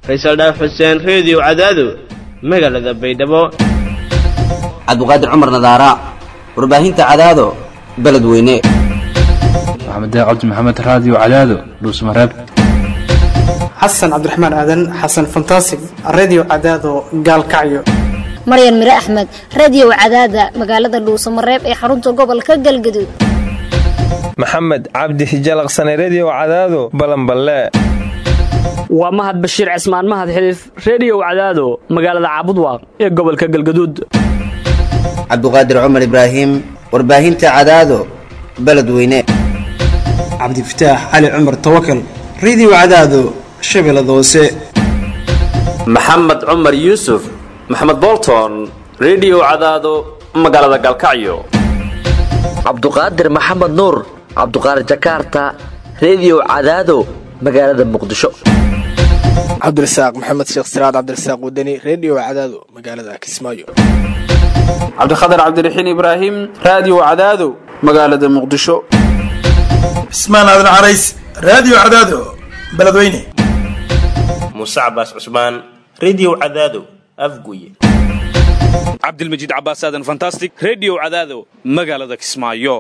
faysal dhaaf xuseen reediyo cadaado magaalada baydhabo cabdiqaadir cumar nadaara warbaahinta cadaado beledweyne maxamed cabdi maxamed raadiyo cadaado dhuusmareeb xasan cabdiraxmaan aadan xasan fantasig redio cadaado gaalkacyo maryan mire axmed radiyow cadaada magaalada dhuusamareeb ee xarunta gobolka galgaduud maxamed cabdi hijalaqsane rediyo cadaado balanballe waa mahad bashiir cismaan mahad xiliif rediyow cadaado magaalada caabudwaaq ee gobolka galgaduud cabdiqaadir cumar ibraahim warbaahinta cadaado beledweyne cabdifataax cali cumar tawakal redio cadaado shabeellada hoose maxamed cumar yuusuf maxamed bolton rediyo cadaado magaalada galkacyo cabduqaadir maxamed nuur cabduqaadir jakaarta rediyo cadaado magaalada muqdisho cabdirasaaq maxamed sheekh siraad cabdirasaaq wadani rediyo cadaado magaalada kismaayo cabdikhatar cabdiraxiin ibraahim raadiyo cadaado magaalada muqdisho cismaan aadan carays raadiyo cadaado beledweyne muuse cabaas cusmaan rediyo cadaado afguye cabdilmajiid cabaas aadan fantastic rediyo cadaado magaalada kismaayo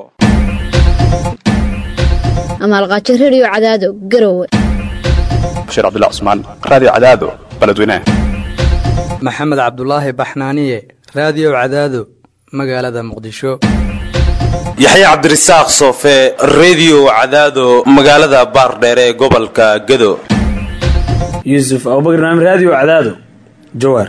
amaalqaajo rediyo cadaado garowe bashiir cabdilla cusmaan raadiyo cadaado beledweyne maxamed cabdulaahi baxnaaniye raadiyo cadaado magaalada muqdisho yaxya cabdirasaaq soofe rediyo cadaado magaalada baardheere ee gobolka gado yuusuf abubakar naam raadiyo cadaado jawaar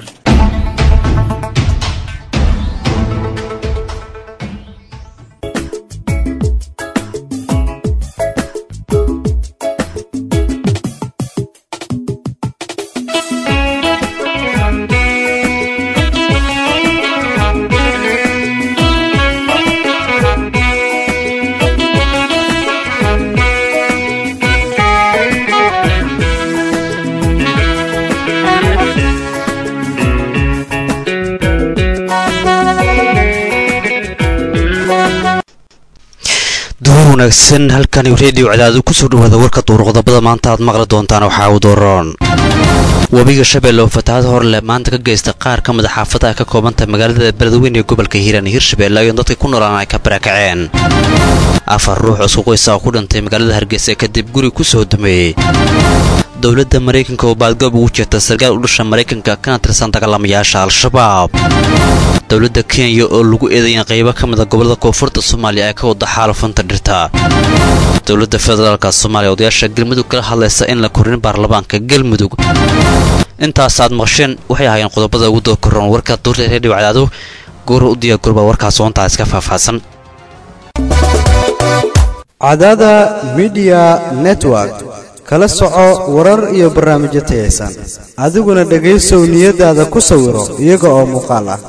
wanaagsan halkani reediyo cadaadu kusoo dhawaada warka duuruqdabada maanta aad maqli doontaan waxaa u dooran webiga shabeelle oo fatahaad horleh maanta ka geysta qaar ka mid a xaafadaha ka koobantahay magaalada beledweyne ee gobolka hiiraan hirshabeelle ayoo dadka ku noolaan ay ka barakaceen afar ruux isku qoysa oo ku dhintay magaalada hargeysa kadib guri ku soo dumeeyey dowladda maraykanka oo baadgoob ugu jeerta sarkaal u dhasha maraykanka kana tirsan dagaalamayaasha al-shabaab dowladda kenya oo lagu eedayan qaybo ka mida gobolada koonfurta soomaaliya ee ka wada xaalufanta dhirta dowladda federaalka soomaaliya odayaasha galmudug kala hadlaysa in la korin baarlamaanka galmudug intaasaad maqsheen waxay ahaayeen qodobada ugu dookoran warka duurta reediyo cadaado goora u diyaar gorba warkaas oontaa iska faahfaahsan cadaada midiya network kala soco warar iyo barnaamijyo tayaysan adiguna dhegaysow niyadaada ku sawiro iyaga oo muuqaal ah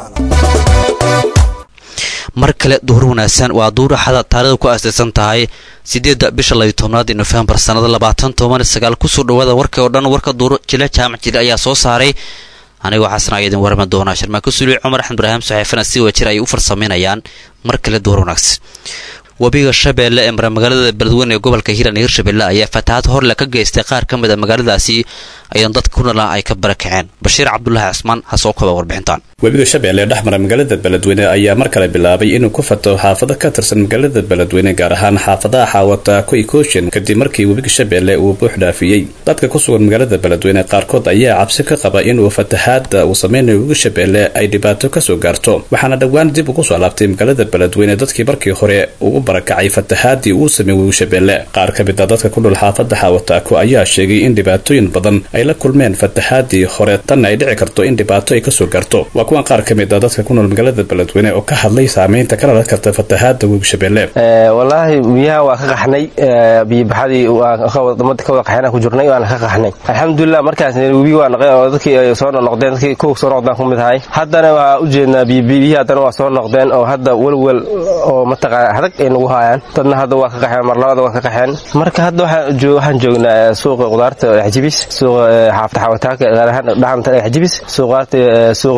mar kale duhur wanaagsan waa duur axada taarikhda ku aasaysan tahay siddeedda bisha labiyo tobnaadii nofembar sannada labaatan toban sagaal kusoo dhawaada warkii oo dhan warka duuro jila jaamac jile ayaa soo saaray anigoo xasan ayaa idin warami doonaa sharmaako suliy cumar axmed ibraahim saxeefana si wajir ay u farsamaynayaan mar kale duhur wanaagsan webiga shabeelle ee mara magaalada beledweyne ee gobolka hiiraan iyo hirshabeelle ayaa fatahaad horle ka geystay qaar ka mid a magaaladaasi ayaan dadka ku nolaa ay ka barakaceen bashiir cabdulaahi cismaan ha soo koba warbixintaan webiga shabeelle ee dhexmara magaalada beledweyne ayaa mar kale bilaabay inuu ku fato xaafado ka tirsan magaalada beledweyne gaar ahaan xaafadaha xaawata koikooshin kadib markii webiga shabeelle uu buux dhaafiyey dadka ku sugan magaalada beledweyne qaarkood ayaa cabsi ka qaba inuu fatahaada uu sameynayo webiga shabeelle ay dhibaato kasoo gaarto waxaana dhowaan dib ugu soo laabtay magaalada beledweyne dadkii markii hore uu u barakacay fatahaadii uu sameeyey webiga shabeelle qaar ka mid a dadka ku dhul xaafada xaawataako ayaa sheegay in dhibaatooyin badan ay la kulmeen fatahaadii hore tanna ay dhici karto in dhibaato ay kasoo gaarto waa kuwan qaar ka mid a dadka ku nool magaalada beledweyne oo ka hadlay saameynta ka dhalan karta fatahaada webiga shabeelle wallaahi biyaha waa ka qaxnay biyobaxadii wadamada ka wada qaxeen ku jirnay waana ka qaxnay alxamdulilah markaas webiga waa noqdeen oo dadkii ay soo noqdeen dadkii kuwa soo noqdaan ku mid ahay haddana waa u jeednaa biyihii haddana waa soo noqdeen oo hadda welwel oo mataqaana adag ay nagu hayaan dadna hadda waa ka qaxeen mar labada waa ka qaxeen marka hadda waxaan joognaa suuqa qudaarta xajibis suuqa xaafta xawataaka gaar ahaan dhaxanta xajibis suuqaarta suuqa hoolkan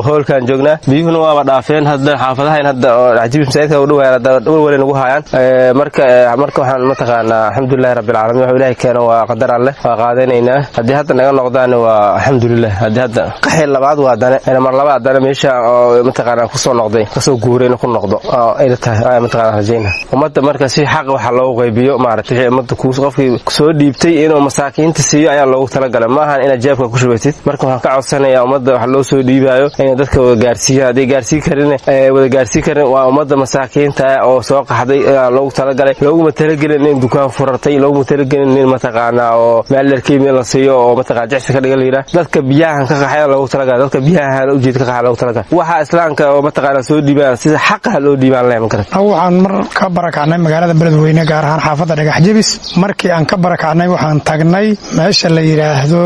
aan joognaa biyuhuna waaba dhaafeen hadda xaafadahayn hadda oo cajiib masaajidka u dhawaan hadda walwalay nagu hayaan marka marka waxaan mataqaanaa alxamdulilahi rabbilcaalamiin waxuu ilaahay keeno waa qadar alleh waa qaadanaynaa haddii hadda naga noqdaan waa alxamdulilah haddii hadda qaxi labaad waa dane mar laba haddana meesha oo mataqaanaa kusoo noqday kasoo guuray inuu ku noqdo ayla tahay mataqaanaa rajayna ummadda marka si xaq waxa loogu qaybiyo maaragtay wixii ummadda qofkii soo dhiibtay inuu masaakiinta siiyo ayaa loogu talagalay maahan inaad jeebka ku shubatid marka waxaan ka codsanayaa ummadda wax loo soo dhiibaayo inay dadka wada gaarsiiyaan hadday gaarsii karin wada gaarsii karin waa ummadda masaakiinta oo soo qaxday ayaa loogu talagalay looguma talagelin in dukaan furartay looguma talagelin in mataqaanaa oo meel dharkeymi la siiyo oo mataqana jecsi ka dhiga la yidhaah dadka biyahan ka qaxaya loogu talagalay dadka biyahan ujeed ka qaxaya loogu talagalay waxa islaamka oo mataqaana soo dhiibaan sida xaqaha loo dhiibaan leh makarat waxaan mar ka barakacnay magaalada beledweyne gaar ahaan xaafadda dhagax jebis markii aan ka barakacnay waxaan tagnay meesha la yidhaahdo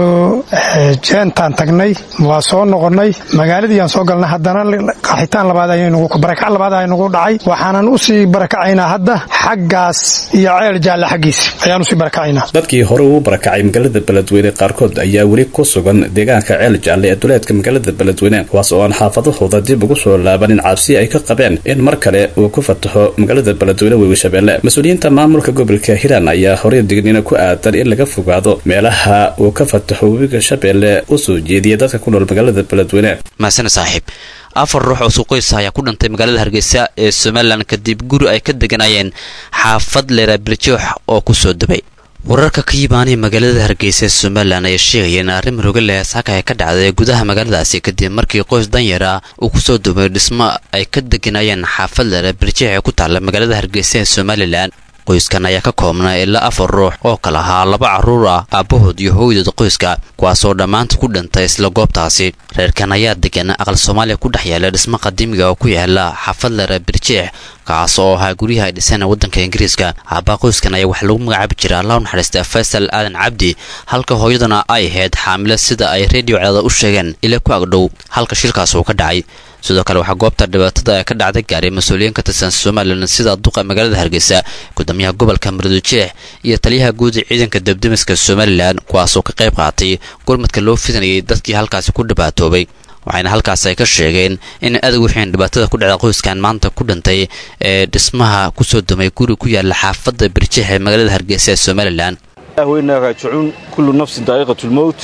jeentaan tagnay waa soo noqonnay magaaladii aan soo galnay haddana qaxitaan labaad barakac labaad aynugu dhacay waxaanan usii barakacaynaa hadda xaggaas iyo ceel jaalle xaggiis ayaan usii barakacaynaa dadkii hore uu barakacay magaalada beledweyne qaarkood ayaa weli ku sugan deegaanka ceel jaalle ee duleedka magaalada beledweyne kuwaas oo aan xaafadahooda dib ugu soo laabanin cabsi ay ka qabeen in mar kale uu ku fataxo magaalada beledweyne wewishabeelle mas-uuliyiinta maamulka gobolka hiiraan ayaa horey dignina ku aadan in laga fogaado meelaha uu ka fataxo webiga shabeelle u soo jeediya dadka ku nool magaalada beledweyne mahasane saaxiib afar ruux oo suuqoysa ayaa ku dhintay magaalada hargeysa ee somalilan kadib guri ay ka deganayeen xaafad leera birjoox oo ku soo dubay wararka ka yimaanaya magaalada hargeysa ee somalilan ayaa sheegaya in arrin muruga leh saaka ay ka dhacday gudaha magaaladaasi kadib markii qoys danyar ah uu kusoo dumay dhismo ay ka deganayeen xaafad leera birjoox ee ku taalla magaalada hargeysa ee somalilan qoyskan ayaa ka koobnaa ilaa afar ruux oo kala ahaa laba carruur ah aabbahood iyo hooydood qoyska kuwaasoo dhammaanta ku dhintay isla goobtaasi reerkan ayaa degan aqal soomaaliya ku dhex yaala dhismo qadiimiga oo ku yaala xaafad lera birjeex kaas oo ahaa guryaha ay dhiseen waddanka ingiriiska aabbaa qoyskan ayaa waxaa lagu magacaabi jira allah u naxariista faysal aadan cabdi halka hooyadana ay ahayd xaamilo sida ay reediyo cadaada u sheegeen ila ku agdhow halka shilkaas uu ka dhacay sidoo kale waxaa goobta dhibaatada ee ka dhacday gaaray mas-uuliyiin ka tirsan somalilan sida duqa magaalada hargeysa gudoomiyaha gobolka murudujeex iyo taliyaha guud ee ciidanka debdemiska somalilan kuwaasoo ka qayb qaatay gurmadka loo fidinayay dadkii halkaasi ku dhibaatoobay waxayna halkaas ay ka sheegeen in adag wixiin dhibaatada ku dhacda qoyskan maanta ku dhintay ee dhismaha kusoo dumay guri ku yaala xaafadda birjeex ee magaalada hargeysa ee somalilan weynaa raajicuun kullu nafsin daa'iqatulmowt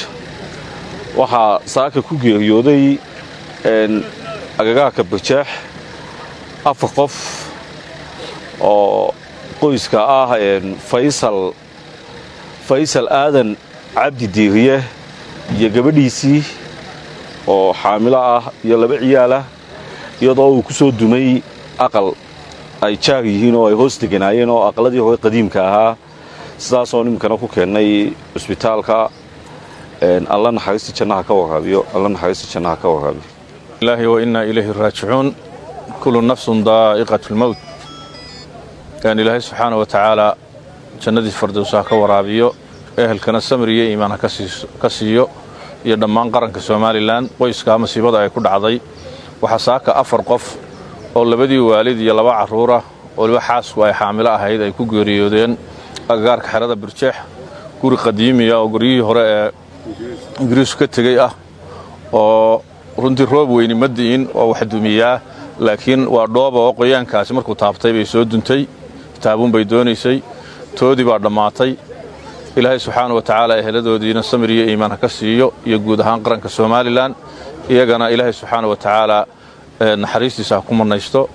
waxaa saaka ku geeriyooday agagaarka birjaax afar qof oo qoyska ah faysal faysal aadan cabdi diiriye iyo gabadhiisii oo xaamilo ah iyo laba ciyaalah iyadoo uu ku soo dumay aqal ay jaar yihiin oo ay hoos deganaayeen oo aqaladii hore qadiimka ahaa sidaasoo nimkana ku keennay cusbitaalka alla naxariista jannaha ka waraabiyo alla naxariista jannaha ka waraabiyo ilaahi wa innaa ilayhi raajicuun kullu nafsun daa'iqatu lmowt yani ilaahay subxaana wa tacaala jannadii fardowsa ha ka waraabiyo ehelkana samir iyo iimaan ha ka siiyo iyo dhammaan qaranka somalilan qoyskaa masiibada ay ku dhacday waxaa saaka afar qof oo labadii waalid iyo laba carruurah waliba xaasku ay xaamilo ahayd ay ku geeriyoodeen agagaarka xerada birjeex guri qadiimiya oo guryihii hore ee ingiriisku ka tegey ah oo runtii roob weyni ma di'in oo wax dumiyaa laakiin waa dhooba oo qoyaankaasi markuu taabtay bay soo duntay taabuun bay doonaysay toodii baa dhammaatay ilaahay subxaana wa tacaala eheladoodiina samir iyo iimaan ha ka siiyo iyo guud ahaan qaranka somalilan iyagana ilaahay subxaana wa tacaala naxariistiisa ha ku mannaysto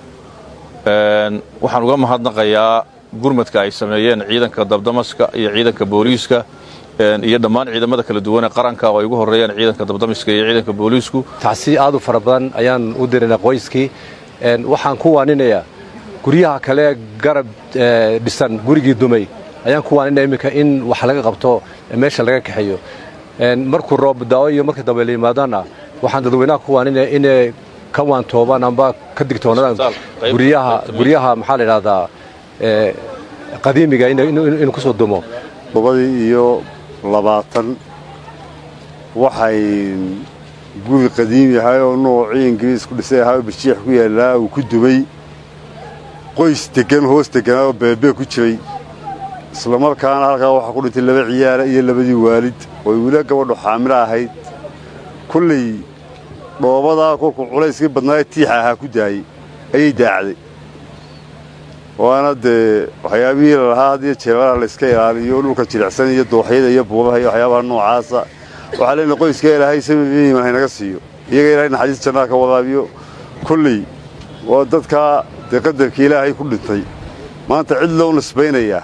waxaan uga mahadnaqayaa gurmadka ay sameeyeen ciidanka dabdamaska iyo ciidanka booliiska iyo dhammaan ciidamada kala duwan ee qaranka oo ay ugu horreeyaan ciidanka dabdamiska iyo ciidanka booliisku tacsi aad u fara badan ayaan u dirinaa qoyskii waxaan ku waaninayaa guryaha kale garab dhisan gurigii dumay ayaan ku waaninaya iminka in wax laga qabto meesha laga kaxeeyo markuu roob daawo iyo marka dambe la yimaadana waxaan dadweynaha ku waaninaya inay ka waantoobaan amba ka digtoonaadaan guryaha guryaha maxaa la idhahdaa qadiimiga inuu ku soo dumo todobadii iyo labaatan waxay guri qadiim yahay oo noocii ingiriis ku dhisay ahaa oo birjiix ku yaallaa uu ku dumay qoys deggan hoos degganaa oo beebee ku jiray islamarkaana halkaa waxaa ku dhintay laba ciyaala iyo labadii waalid oo wila gabadhu xaamilo ahayd kolley dhoobadaa kolkuu culayskii badnaaye tiixa ahaa ku daayey ayay daacday waana dee waxyaabihii lalahaa hadiyo jeebalaha layska ilaaliyo dhulka jilicsan iyo dooxyada iyo buubaha iyo waxyaabaha noocaasa waxaa leenahay qoyska ilaahay samiiman haynaga siiyo iyaga ilaahay naxariis jannaha ka wadaabiyo kolley waa dadkaa dee qadarkii ilaahay ku dhintay maanta cid loo nisbaynayaa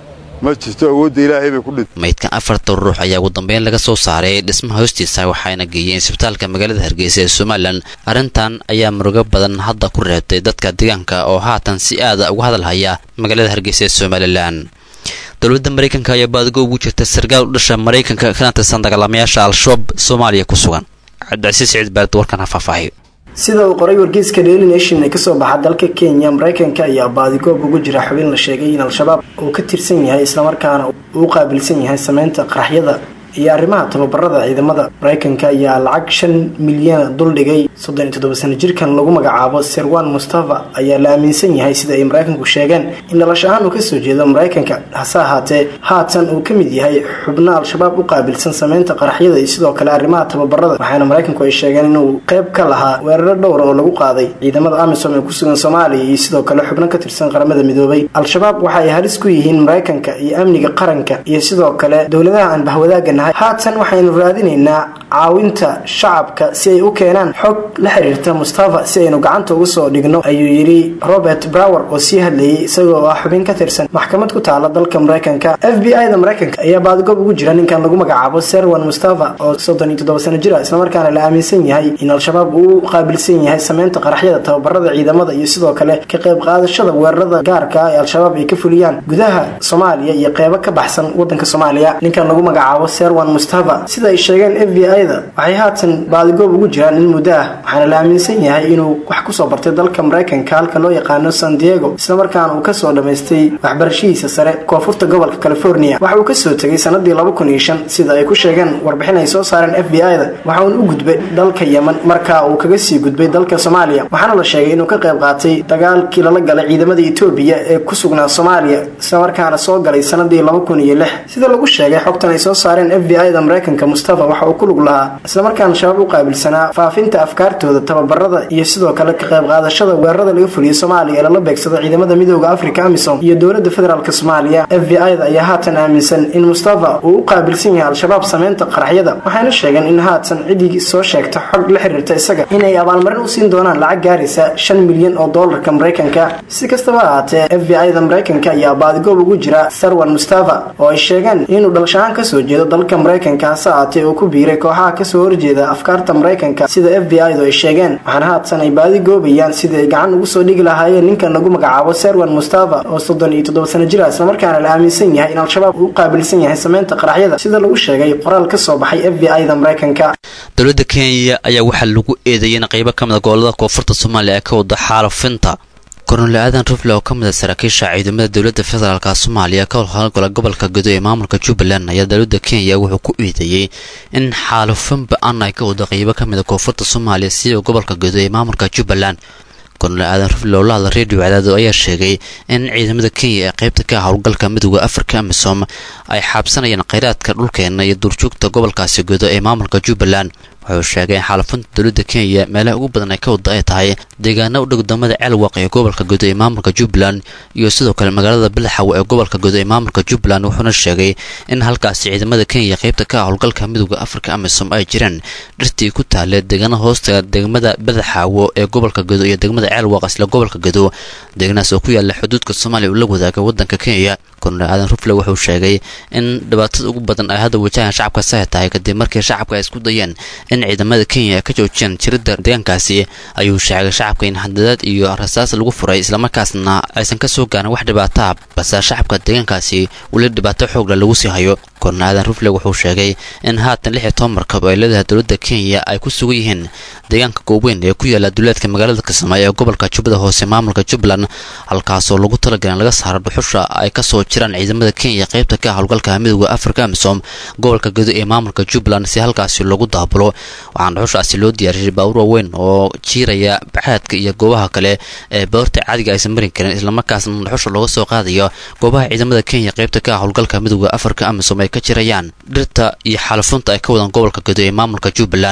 ma jirto awoodda ilaahay bay ku dhintay maydkan afartan ruux ayaa ugu dambeyn laga soo saaray dhismaha hoostiisa waxayna geeyeen isbitaalka magaalada hargeysa ee somalilan arrintan ayaa murugo badan hadda ku reebtay dadka deegaanka oo haatan si aada uga hadalhaya magaalada hargeysa ee somalilan dowladda maraykanka ayaa baadigo ugu jirta sarkaal u dhasha maraykanka kana tirsan dagaalamayaasha al-shabaab soomaaliya ku sugan cabdicasiis siciid baalid warkan ha faahfaahiyo sida uu qoray wargeyska daily nation ee kasoo baxa dalka kenya maraykanka ayaa baadigoob ugu jira xubin la sheegay in al-shabaab uu ka tirsan yahay islamarkaana uu u qaabilsan yahay sameynta qaraxyada iyo arrimaha tababarada ciidamada maraykanka ayaa lacag shan milyana duldhigay soddon iyo toddoba sano jirkan lagu magacaabo serwan mustafa ayaa la aaminsan yahay sida ay maraykanku sheegeen in dhalash ahaan uu kasoo jeedo maraykanka hase ahaatee haatan uu ka mid yahay xubno al-shabaab u qaabilsan sameynta qaraxyada iyo sidoo kale arrimaha tababarada waxaana maraykanku ay sheegeen inuu qayb ka lahaa weeraro dhowra oo lagu qaaday ciidamada amisom ee kusugan soomaaliya iyo sidoo kale xubno ka tirsan qaramada midoobay al-shabaab waxa ay halis ku yihiin maraykanka iyo amniga qaranka iyo sidoo kale dowladaha aan bahwadaaga haatan waxaynu raadinaynaa caawinta shacabka si ay u keenaan xog la xiriirta mustafa si aynu gacanta uga soo dhigno ayuu yidhi robert brower oo sii hadlayay isagoo ah xubin ka tirsan maxkamad ku taala dalka maraykanka f b i da maraykanka ayaa baadgob ugu jira ninkan lagu magacaabo serwan mustafa oo soddon iyo toddoba sano jir ah islamarkaana la aaminsan yahay in al-shabaab uu u qaabilsan yahay sameynta qaraxyada tababarada ciidamada iyo sidoo kale ka qayb qaadashada weerarada gaarka ah ee al-shabaab ay ka fuliyaan gudaha soomaaliya iyo qeybo ka baxsan wadanka soomaaliya ninkan lagu magacaabo serwan mustafa sida ay sheegeen f b i da waxay haatan baadigoob ugu jiraan in muddo ah waxaana la aaminsan yahay inuu wax kusoo bartay dalka maraykanka halka loo yaqaano san diego islamarkaana uu kasoo dhammaystay waxbarashadiisa sare koonfurta gobolka california waxa uu kasoo tegay sanadii laba kun iyo shan sida ay ku sheegeen warbixin ay soo saareen f b i da waxa uun u gudbay dalka yemen markaa uu kaga sii gudbay dalka soomaaliya waxaana la sheegay inuu ka qayb qaatay dagaalkii lala galay ciidamada etoobiya ee ku sugnaa soomaaliya islamarkaana soo galay sanadii laba kun iyo lix sida lagu sheegay xogtan ay soo saareen f b i da maraykanka mustafa waxa uu ku lug lahaa islamarkaana shabaab u qaabilsanaa faafinta afkaartooda tababarada iyo sidoo kale ka qayb qaadashada weerarada laga fuliyay soomaaliya ee lala beegsado ciidamada midooda africa amisom iyo dowlada federaalk soomaaliya f b i da ayaa haatan aaminsan in mustafa uu u qaabilsan yahay al-shabaab sameynta qaraxyada waxayna sheegeen in haatan ciddii soo sheegta xog la xiriirta isaga inay abaalmarin u siin doonaan lacag gaaraysa shan milyan oo doolarka maraykanka si kastaba ahaatee f b i da maraykanka ayaa baadigoob ugu jira sarwan mustafa oo ay sheegeen inuu dhalashahaan kasoo jeedo dalka maraykanka hase ahaatee uu ku biiray kooxaha kasoo horjeeda afkaarta maraykanka sida f b i du ay sheegeen waxaana haatan ay baadi goobayaan sidii ay gacan ugu soo dhigi lahaayeen ninkan lagu magacaabo serwan mustafa oo soddon iyo toddoba sano jir ah islamarkaana la aaminsan yahay in al-shabaab uu u qaabilsan yahay sameynta qaraxyada sida lagu sheegay qoraal ka soo baxay f b i da maraykanka dowladda kenya ayaa waxaa lagu eedeeyay in qaybo ka mid a gobolada koonfurta soomaaliya ee ka wada xaalufinta kornole aadan rufle oo ka mid a saraakiisha ciidamada dowladda federaalka soomaaliya ka howlgala gobolka gudo ee maamulka jubbaland ayaa dowladda kenya wuxuu ku eedeeyey in xaalufin ba-an ay ka wada qaybo ka mid a koonfurta soomaaliya sida gobolka gudo ee maamulka jubbaland kornole aadan rufle oo la hadla redio cadaado ayaa sheegay in ciidamada kenya ee qaybta ka howlgalka midooda afrika amisom ay xaabsanayaan kheyraadka dhulkeena iyo duurjoogta gobolkaasi gudo ee maamulka jubbaland wuxuu sheegay in xaalufinta dowladda kenya meelaha ugu badan ay ka wada ay tahay deegaana u dhow damada ceelwaq ee gobolka gudo ee maamulka jubbaland iyo sidoo kale magaalada bilaxaw ee gobolka gudo ee maamulka jubbaland wuxuuna sheegay in halkaasi ciidamada kenya qaybta ka howlgalka midooda afrika amisom ay jiraan dhirtii ku taale deegaana hoosta degmada badaxaawo ee gobolka gudo iyo degmada ceelwaq isla gobolka gudo deeganaas oo ku yaala xuduudka soomaaliya uu la wadaaga wadanka kenya kornel aadan rufle wuxuu sheegay in dhibaatada ugu badan ay hadda wajahaan shacabkaasi ay tahay kadib markii shacabka ay isku dayeen in ciidamada kenya ay ka joojiyaan jiridda deegaankaasi ayuu sheegay shacabka in handadaad iyo rasaas lagu furay islamarkaasna aysan ka soo gaarin wax dhibaataa balse shacabka deegaankaasi weli dhibaato xoogla lagu sii hayo kornel aadan rufle wuxuu sheegay in haatan lix iyo toban markab ay leedahay dowladda kenya ay ku sugan yihiin deegaanka gooweyn ee ku yaala duleedka magaalada kismaayo ee gobolka jubbada hoose maamulka jubbaland halkaasoo lagu talagalin laga saaro dhuxusha ay kasoo jiraan ciidamada kenya qaybta ka howlgalka midooda afrika amisom gobolka gudo ee maamulka jubbaland si halkaasi loogu daabulo waxaana dhuxushaasi loo diyaariyay baawur waaweyn oo jiiraya baxaadka iyo goobaha kale ee boorta caadiga aysan marin karin islamarkaasna dhuxusha looga soo qaadayo goobaha ciidamada kenya qaybta ka howlgalka midooda afrika amisom ay ka jirayaan dhirta iyo xalufunta ay ka wadaan gobolka gudo ee maamulka jubbaland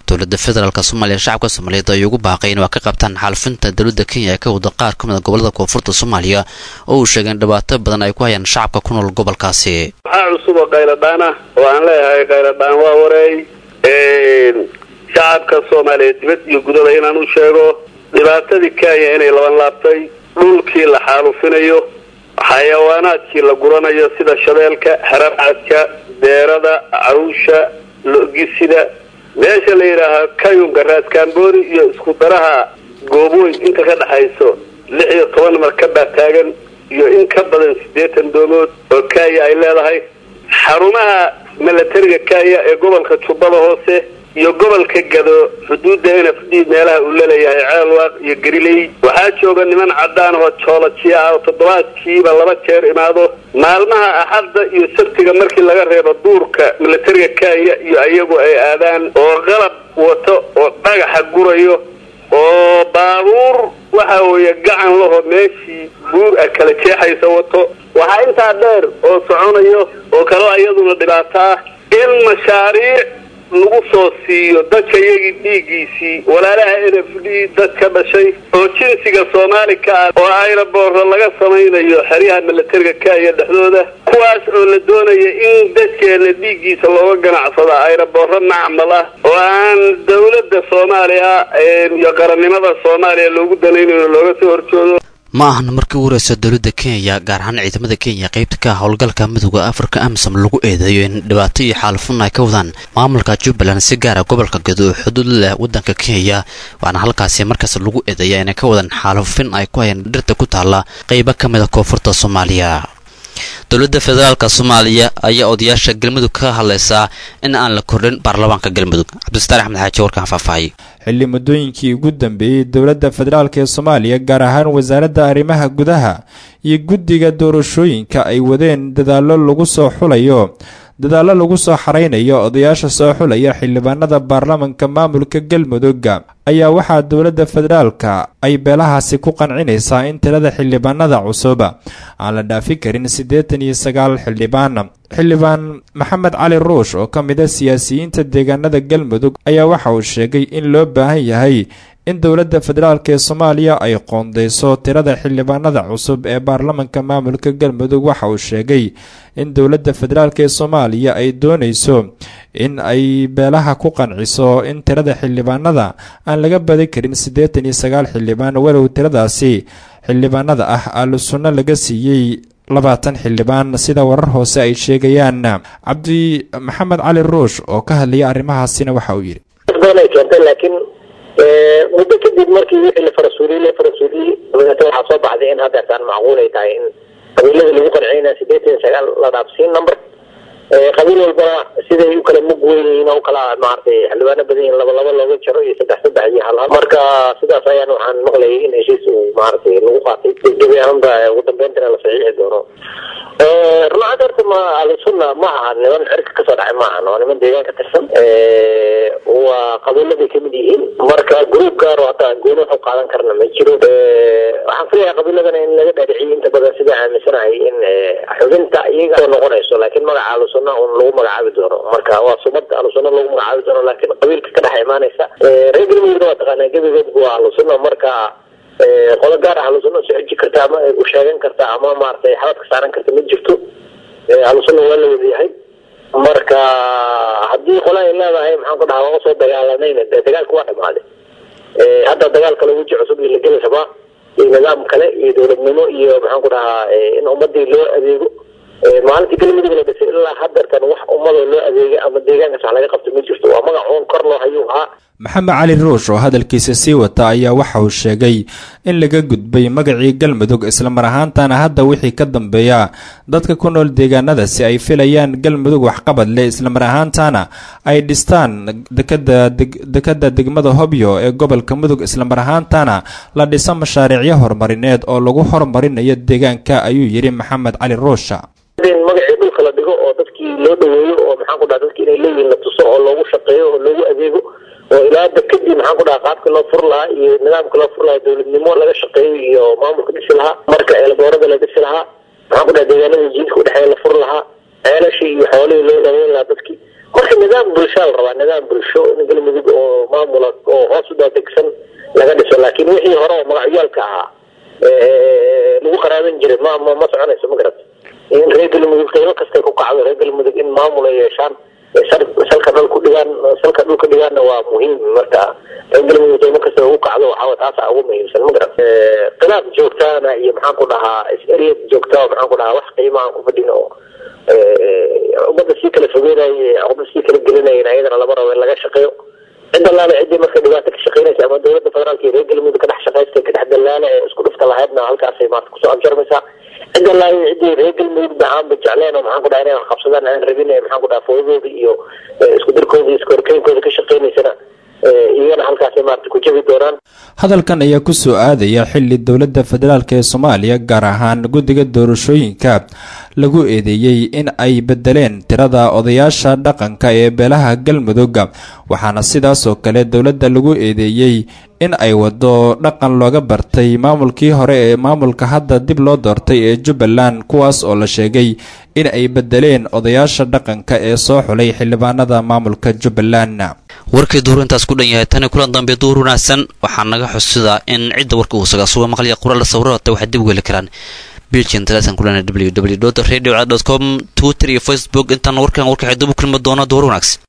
dowladda federaalk soomaaliya shacabka soomaaliyeed ay ugu baaqay in waa ka qabtaan xaalufinta dowladda kenya ee ka wada qaar ka mid a gobolada koonfurta soomaaliya oo uu sheegay in dhibaato badan ay ku hayaan shacabka ku nool gobolkaasi waxaa cusub oo qayladhaan ah oo aan leeyahay qayladhaan waa wareey shacabka soomaaliyeed dibad iyo gudaba inaan u sheego dhibaatadii kenya inay laban laabtay dhulkii la xaalufinayo xayawaanaadkii la guranayo sida shabeelka xarabcadka deerada cawsha logisida meesha la yidhaahaa kayunka raaskaamboori iyo isku daraha goobooyn inta ka dhexayso lix iyo toban markabaa taagan iyo in ka badan siddeetan doomood oo kenya ay leedahay xarumaha milatariga kenya ee gobolka jubbada hoose iyo gobolka gado xuduudda n f d meelaha uu laleeyahay ceelwaaq iyo gariley waxaa jooga niman cadaan oo joolojiya ah oo toddobaadkiiba laba jeer imaado maalmaha axadda iyo sabtiga markii laga reebo duurka milatariga kenya iyo iyagu ay aadaan oo qalab wato oo dhagaxa gurayo oo baabuur waxa weeye gacan laho meeshii buur ah kala jeexaysa wato waxaa intaa dheer oo soconayo oo kaloo iyaduna dhibaato ah in mashaariic lagu soo siiyo dadka iyagii dhiiggiisii walaalaha n f d dad ka dhashay oo jinsiga soomaali ka ah oo ayraboorro laga samaynayo xeryaha milatariga kenya dhexdooda kuwaas oo la doonaya in dadkeena dhiiggiisa looga ganacsado ayraboorro macmal ah oo aan dawladda soomaaliya iyo qarannimada soomaaliya loogu danaynayo looga soo horjoodo ma ahna markii ugu horeysa dowladda kenya gaar ahaan ciidamada kenya qaybta ka ah howlgalka midooda afrika amisom lagu eedeeyo in dhibaato iyo xaalufun ay ka wadaan maamulka jubbaland si gaara gobolka gado oo xuduud leh waddanka kenya waxaana halkaasi markaas lagu eedeeya inay ka wadaan xaalufin ay ku hayaan dhirta ku taalla qaybo ka mid a koonfurta soomaaliya dowladda federaalk soomaaliya ayaa odayaasha galmudug ka hadlaysaa in aan la kordhin baarlamaanka galmudug cabdistaar axmed xaaji warkaan faahfaahay xilli muddooyinkii ugu dambeeyey dowladda federaalk ee soomaaliya gaar ahaan wasaaradda arrimaha gudaha iyo guddiga doorashooyinka ay wadeen dadaallo lagu soo xulayo dadaallo lagu soo xaraynayo odayaasha soo xulaya xildhibaanada baarlamanka maamulka galmudug ayaa waxaa dowladda federaalka ay beelahaasi ku qancinaysaa in tirada xildhibaanada cusub aan la dhaafi karin siddeetan iyo sagaal xildhibaan xildhibaan maxamed cali ruush oo ka mid a siyaasiyiinta deegaanada galmudug ayaa waxa uu sheegay in loo baahan yahay in dowladda federaalk ee soomaaliya ay qoondeyso tirada xildhibaanada cusub ee baarlamanka maamulka galmudug waxa uu sheegay in dowladda federaalk ee soomaaliya ay doonayso in ay beelaha ku qanciso in tirada xildhibaanada aan laga badi karin siddeetan iyo sagaal xildhibaan walow tiradaasi xildhibaanada ah aalu sunno laga siiyey labaatan xildhibaan sida warar hoose ay sheegayaan cabdi maxamed cali ruush oo ka hadlaya arrimahaasina waxa uu yidhi muddo kadib markii wixii la farasuuliyey la farasuuliyey dabeetna waxaa soo baxday in haddeertaan macquul ay tahay in qabiilada lagu qanciyna sideetan iyo sagaal la dhaafsiin number qabiil walbana siday u kala mug weyn yihiin oo u kala maaragtay xildhibaano badan yihiin laba laba looga jaro iyo saddex saddex iyo hal hal marka sidaas ayaan waxaan maqlayay in heshiis uu maaragtay lagu qaatay gebi ahaanba ugu dambeyntina la saxiixi doono runaad horta ma ahlusunna ma aha niman cirka kasoo dhacay ma ahan waa niman deegaan ka tirsan waa qabiiladay kamid yihiin marka gruub gaar oo hadda gooni wax u qaadan karna ma jiro waxaan filayaa qabiiladana in laga dhaadhiciyay inta badan sida aaminsanahay in xubinta iyaga soo noqonayso laakiin magaca ahlusunna un lagu magacaabi doono marka waa sumad ahlusunna lagu magacaabi doono laakiin qabiilka ka dhex imaanaysa reer galmudugna waa taqaanaa gebigoodba waa ahlusunna marka qolo gaar ah ahlusunna soo xiji karta ama u sheegan karta ama maaragtay xabad ka saaran karta ma jirto ahlusunna waa la wada yahay marka haddii qola ay leedahay maxaan ku dhahaa waa usoo dagaalanayna dee dagaalka waa dhamaaday hadda dagaal kale weji cusub iyo la geli rabaa iyo nidaam kale iyo dowladnimo iyo maxaan ku dhahaa in ummadii loo adeego maalintii galmudug la dhisay ilaa haddeertan wax ummadoo loo adeegay ama deegaankaas wax laga qabto ma jirto waa magac uun kor loo hayuu ahaa maxamed cali ruush oo hadalkiisa sii wata ayaa waxa uu sheegay in laga gudbay magacii galmudug islamar ahaantana hadda wixii ka dambeeya dadka ku nool deegaanadaasi ay filayaan galmudug waxqabad leh islamar ahaantana ay dhistaan dekada dekada degmada hobyo ee gobolka mudug islamar ahaantana la dhiso mashaariicyo horumarineed oo lagu horumarinayo deegaanka ayuu yidhi maxamed cali ruusha in magacii dhulka la dhigo oo dadkii loo dhaweeyo oo maxaan ku dhaha dadkii inay leeyihiin la tuso oo loogu shaqeeyo oo loogu adeego oo ilaa dekadii maxaan ku dhaha qaabka loo fur lahaa iyo nidaamka loo fur lahaa dowladnimo laga shaqeeyo iyo maamulka dhisi lahaa marka eelboorada la dhisi lahaa maxaan ku dhaha deegaanada jiilka udhexeeya la fur lahaa ceelashii iyo xoolihii loo dhaweyn lahaa dadkii marka nidaam bulshaa la rabaa nidaam bulsho in galmudug oo maamula oo hoos u daadegsan laga dhiso laakiin wixii hore oo magacyaalka ahaa lagu qaraaban jiray ma ma ma soconayso ma garat in reer galmudug qiimo kastay ku kacdo reer galmudug in maamul ay yeeshaan salka dhul ku dhigaan salka dhulka dhigaanna waa muhiim marka reer galmudug qiimo kasta ugu kacdo waxaa taasa ugu muhiimsan ma garat khilaaf joogtaana iyo maxaan ku dhahaa is-eryad joogta maxaan ku dhahaa wax qiimo aan ku fadhin oo ummadda sii kala fogeynaya ummadda sii kala gelinaya ayadana lama rabo in laga shaqeeyo cid allaale ciddii marka dhibaato ka shaqeynaysa ama dowladda federaalka iyo reer galmudug ka dhex shaqaysta ka dhex dallaala ee isku dhufta lahaydna halkaasay maarta kusoo abjarmaysaa cid allaale ciddii reer galmudug ba aanba jecleen oo maxaan ku dhaha inay wax qabsadaan aan rabin ee maxaan ku dhaha foodooda iyo isku dirkooda iyo isku horkeynkooda ka shaqeynaysana iyagana halkaasay maarta ku jabi doonaan hadalkan ayaa ku soo aadaya xili dowladda federaalk ee soomaaliya gaar ahaan guddiga doorashooyinka lagu eedeeyey in ay bedeleen tirada odayaasha dhaqanka ee beelaha galmudug waxaana sidaas oo kale dowladda lagu eedeeyey in ay wado dhaqan looga bartay maamulkii hore ee maamulka hadda dib loo doortay ee jubbaland kuwaas oo la sheegay in ay bedeleen odayaasha dhaqanka ee soo xulay xildhibaanada maamulka jubbaland warkii duur intaas ku dhan yahay tani kulan dambe duur wanaagsan waxaa naga xusidaa in cidda warka uu sagaa suga maqliya qoraal sawirata waxay dib u heli karaan bilgin telesan kulana www radio com twitter iyo facebook intaan warkan warkaxay dib u kulmi doono duur wanaagsan